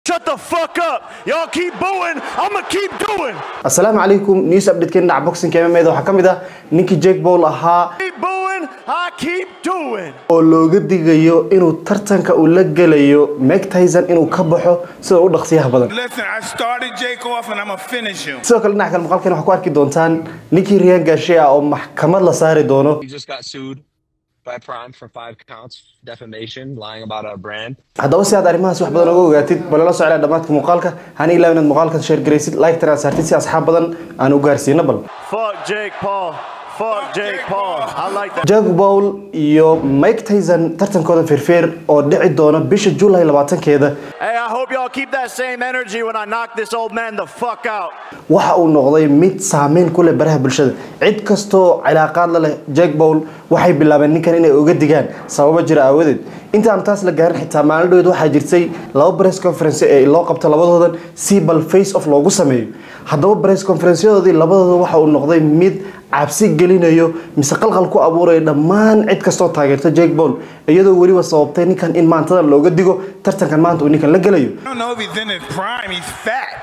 Shut the fuck up. Y'all keep booing. I'ma keep doing. asalaamu calaykum news update-keen dhinaca boxing MMA waxaa ka mid ah ninkii Jake Paul ahaa Keep booing. I keep doing. oo looga digayo inuu tartanka uu la gelayo Mike Tyson inuu ka baxo sida u dhaqsiyaha badan Listen, I started Jake off and I'm gonna finish him. sidoo kale dhinaca kale muuqaalkeen waxaa ku arki doontaan ninkii Ryan Garcia oo maxkamad la saari doono He just got sued by Prime for five counts defamation, lying about a brand. haddaba si aad arrimahaas wax badan uga ogaatid balala socda dhammaadka muuqaalka hana ilaawin inaad muuqaalka share garaysid like tana saartid si asxaab badan aan u gaarsiino bal Fuck Jake Paul. Fuck Jake Paul. I like that. Jake Paul iyo Mike Tyson tartankooda firfeer oo dhici doona bisha July 20keeda Hey, I hope y'all keep that same energy when I knock this old man the fuck out. waxa uu noqday mid saameyn ku leh baraha bulshada cid kastoo cilaaqaad la leh Jake Paul waxay bilaabeen ninkan inay uga digaan sababo jira aawadeed intaan taas la gaarin xitaa maalin dhoweed waxaa jirtay laba press conference ee loo qabto labadoodan si bal face off loogu sameeyo haddaba press conferenceyadoodii labadooda waxa uu noqday mid cabsi gelinayo mise qalqal ku abuuraya dhammaan cid kastoo taageerta Jake Paul iyadoo weliba sababtay ninkan in maantada looga digo tartankan maanta uu ninkan la gelayo I don't know if he's in his prime, he's fat.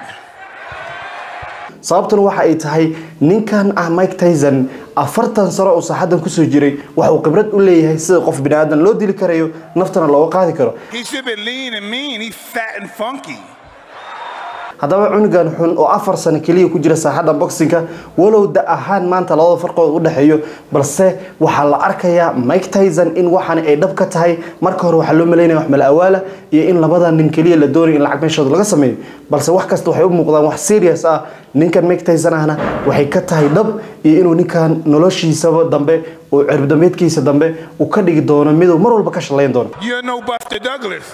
sababtuna waxa ay tahay ninkan ah Mike Tyson afartan sano oo saaxadan kusoo jiray waxa uu khibrad u leeyahay sida qof bini'aadan loo dili karayo naftana looga qaadi karo He should be lean and mean. He's fat and funky. haddaba cunugan xun oo afar sano keliya ku jira saaxadda boxingka walow da ahaan maanta labada farqood u dhexeeyo balse waxaa la arkayaa Mike Tyson in waxaan ay dhab ka tahay marka hore waxaa loo maleynaya wax mal awaala iyo in labadan nin keliya la doonayo in lacag meeshooda laga sameeyo balse wax kasta waxay u muuqdaan wax serious ah ninkan Mike Tyson ahna waxay ka tahay dhab iyo inuu ninkan noloshiisaba dambe oo cirbdambeedkiisa dambe uu ka dhigi doono miduu mar walba ka shalayn doono You're no Buster Douglas.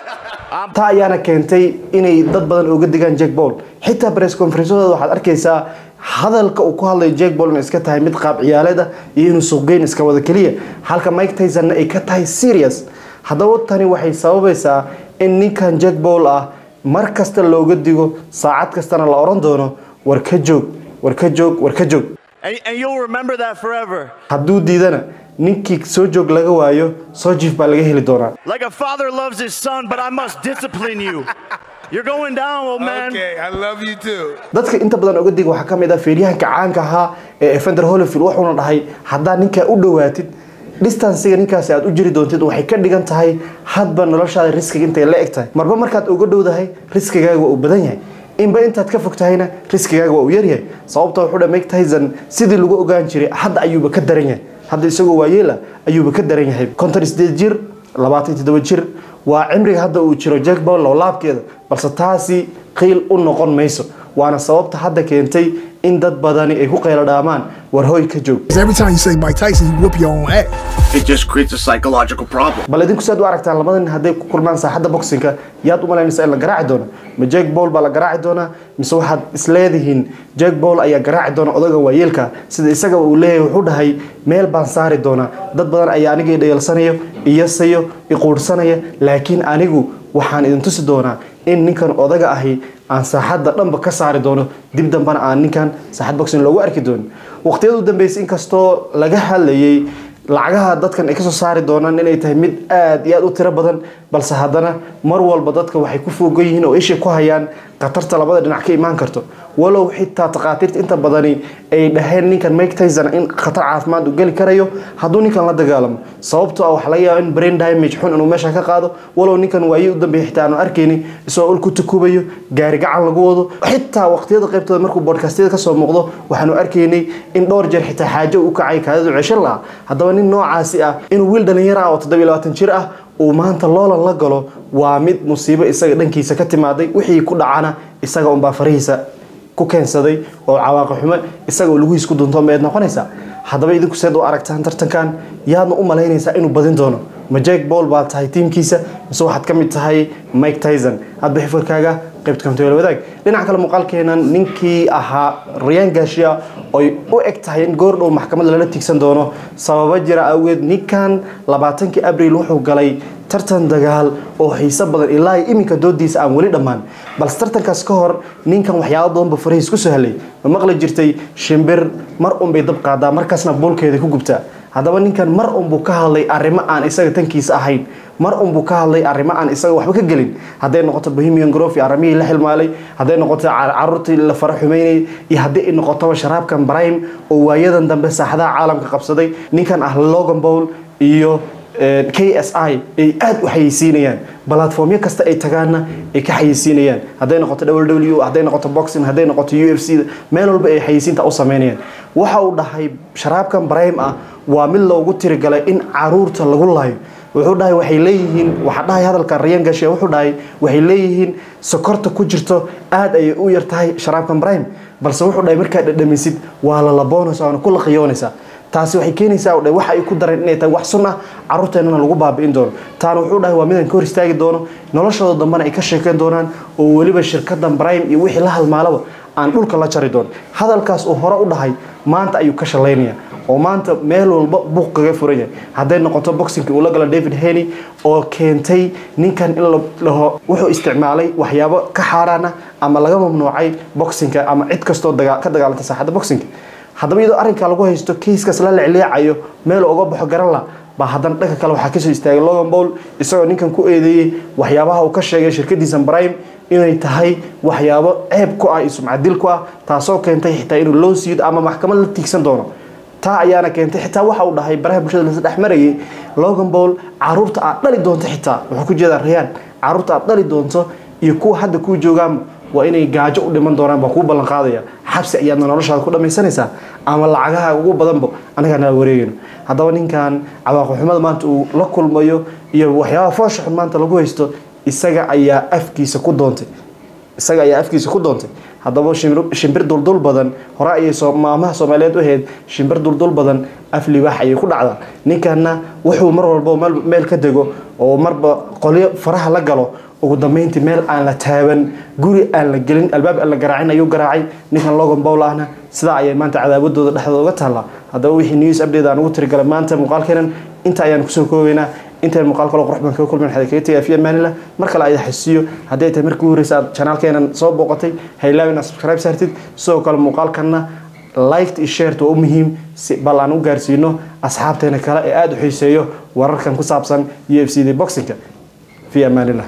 taa ayaana keentay inay dad badan uga digaan Jake Paul xitaa press conference-ooda waxaad arkaysaa hadalka uu ku hadlayo Jake Paul inay iska tahay mid qaab ciyaaleed ah iyo inuu suuqgeyn iska wada kaliya halka Mike Tyson ay ka tahay serious haddaba tani waxay sababaysaa in ninkan Jake Paul ah mar kasta looga digo saacad kastana la oran doono war ka joog war ka joog war ka joog And, and you'll remember that forever. hadduu diidana ninkii soo joog laga waayo soo jiif baa laga heli doonaa Like a father loves his son, but I must discipline you. You're going down, old man. Okay, I love you too. dadka inta badan uga dig waxaa ka mid ah feeryahanka caanka ahaa ee Evander Holyfield wuxuuna dhahay haddaa ninkaa u dhowaatid distancega ninkaasi aad u jiri doontid waxay ka dhigan tahay hadba noloshaada riskiga intay la eg tahay marba markaad uga dhowdahay riskigaaga waa uu badan yahay inba intaad ka fog tahayna riskigaaga waa uu yaryahay sababta wuxuu dhahay Mike Tyson sidii lagu ogaan jiray hadda ayuuba ka daran yahay hadda isagoo waayeela ayuuba ka daran yahay konton sideed jir labaatan toddoba jir waa cimriga hadda uu jiro Jake Paul loo laabkeeda balse taasi qiil u noqon mayso waana sababta hadda keentay in dad badani ay ku qeylo dhaamaan war hooy ka joog Because every time you say Mike Tyson, you whoop your own ass. it just creates a psychological problem. bal idinku saad u aragtaan labada nin hadday ku kulmaan saaxadda boxingka yaad u malaynaysaa in la garaaci doono ma Jake Paul baa la garaaci doonaa mise waxaad isleedihiin Jake Paul ayaa garaaci doona odaga waayeelka sida isaga uu leeyahay wuxuu dhahay meel baan saari doonaa dad badan ayaa aniga i dhayalsanayo iyasayo i quursanaya laakiin anigu waxaan idin tusi doonaa in ninkan odaga ahi aan saaxadda dhanba ka saari doono dib dambana aan ninkan saaxad boxing loogu arki doonin waqtiyada u dambeysay inkastoo laga hadlayay lacagaha dadkan ay kasoo saari doonaan inay tahay mid aad iyo aad u tiro badan balse haddana mar walba dadka waxay ku foogan yihiin oo isha ku hayaan khatarta labada dhinac ka imaan karto walow xitaa takhaatiirta inta badani ay dhaheen ninkan Mike Tyson in khatar caafimaad uu geli karayo hadduu ninkan la dagaalamo sababtoo ah waxa laga yaabaa in brain damage xun inuu meesha ka qaado walow ninkan waayi u dambeeyay xitaa aanu arkaynin isagoo ul ku tukubayo gaari gacan lagu wado xitaa waqtiyada qaybtooda markuu podcastyada ka soo muuqdo waxaanu arkaynay in dhowr jeer xitaa xaajo uu kacay kaadadu ceshan lahaa haddaba nin noocaasi ah inuu wiil dhalinyaro ah oo 27 jir ah uu maanta loolan la galo waa mid musiibo isaga dhankiisa ka timaaday wixii ku dhacana isaga unbaa farihiisa ku keensaday oo cawaaqi xumo isaga oo lugihiis ku dunto meed noqonaysa haddaba idinku seed u aragtaan tartankan yaadna u malaynaysaa inuu badin doono ma Jake Paul baa tahay tiimkiisa mise waxaad ka mid tahay Mike Tyson hadba xifirkaaga qaybta kamta wala wadaag dhinaca kale muuqaalkeenan ninkii ahaa Ryan Garcia oo u eg tahay in goor dhow maxkamad lala tigsan doono sababa jira awgeed ninkan 20 Abriil wuxuu galay tartan dagaal oo xiiso badan ilaa iminka doodiisa aan weli dhammaan balse tartankaas ka hor ninkan waxyaabo badan ba farihiis ku soo helay ma maqli jirtay shimbir mar un bay dab qaadaa markaasna boolkeeda ku gubtaa haddaba ninkan mar unbuu ka hadlay arrimo aan isaga tankiisa ahayn mar unbuu ka hadlay arrimo aan isaga waxba ka gelin hadday noqoto bohemian grove iyo arrimihii la xilmaalay hadday noqoto ca- caruurtii la fara xumeynayay iyo haddii ay noqotoba sharaabkan brime oo waayadan dambe saaxadaha caalamka qabsaday ninkan ah logan bowl iyo eh, KSI ay aad u xayeysiinayaan platformyo kasta ay tagaana ay ka xayeysiinayaan hadday noqoto WWE hadday noqoto boxing hadday noqoto UFC meel walba ay xayeysiinta u sameynayaan waxa uu dhahay sharaabkan brime ah waa mid loogu tirigalay in caruurta lagu laayo wuxuu dhahay waxay leeyihiin waxaa dhahay hadalka rayan gashe wuxuu dhahay waxay leeyihiin sokorta ku jirto aad ayay u yar tahay sharaabkan brime balse wuxuu dhahay markaad dhadhamisid waa la laboonaysa waana ku laqiyoonaysaa taasi waxay keenaysaa dhe waxa ay ku dareen inay tahay wax sun ah caruurteennana lagu baabi'in doono taana wuxuu dhahay waa midaan ka hor istaagi doono noloshooda dambena ay ka sheekeyn doonaan oo weliba shirkadan brime iyo wixii la halmaalaba aan dhulka la jari doono hadalkaas uu hore u dhahay maanta ayuu ka shalaynaya oo maanta meel walba buuq kaga furan yahay hadday noqoto boxingkii uu la gala david heney oo keentay ninkan in la dhaho wuxuu isticmaalay waxyaabo ka xaaraan ah ama laga mamnuucay boxingka ama cid kastoo daga- ka dagaalanta saaxadda boxingka haddaba iyadoo arrinkaa lagu haysto kiiskaas la lecleecayo meel uga baxo garan la baa haddana dhanka kale waxaa kasoo istaagay logan bowl isagoo ninkan ku eedeeyey waxyaabaha uu ka sheegay shirkadiisa brime inay tahay waxyaabo ceeb ku ah iyo sumcadil ku ah taasoo keentay xitaa inuu loo siido ama maxkamad la tiigsan doono taa ayaana keentay xitaa waxa uu dhahay baraha bulshada la dhex marayay logan bowl caruurta aad dhali doonto xitaa wuxuu ku jeedaa rayaan caruurta aad dhali doonto iyo kuwa hadda kuu joogaan waa inay gaajo u dhiman doonaan baa kuu ballan qaadaya xabsi ayaadna noloshaada ku dhamaysanaysaa ama lacagaha ugu badanba anagaa nala wareegayno haddaba ninkan cawaaqixumada maanta uu la kulmayo iyo waxyaabaha foosha xun maanta lagu haysto isaga ayaa afkiisa ku doontay isaga ayaa afkiisa ku doontay haddaba shimbir- shimbir duldul badan hore ayay soo- maamaha soomaaliyeed u ahayd shimbir duldul badan af libaax ayay ku dhacdaa ninkanna wuxuu mar walba meel, meel ka dego oo marba qolyo faraha la galo ugu dambeyntii meel aan la taaban guri aan la gelin albaab aan la garaacin ayuu garaacay ninkan logan bowl ahna sidaa ayay maanta cadaawadooda dhexdooda uga taallaa haddaba wixii news update aan ugu tirigalay maanta muuqaalkeenan inta ayaan kusoo koobaynaa intaan muuqaal kale qurux badan kaga kulmin waxaa kaga tegaya fi amaanillah mar kale ayada xasiyo haddii ay tahay markii ugu horeysa aad chanaalkeenan soo booqatay ha ilaawin aad subscribe saartid sidoo kale muuqaalkanna liked iyo shared waa u muhiim si bal aan u gaarsiino asxaabteena kale ee aada u xiiseeyo wararkan ku saabsan u f c d boxingka fi amaanillah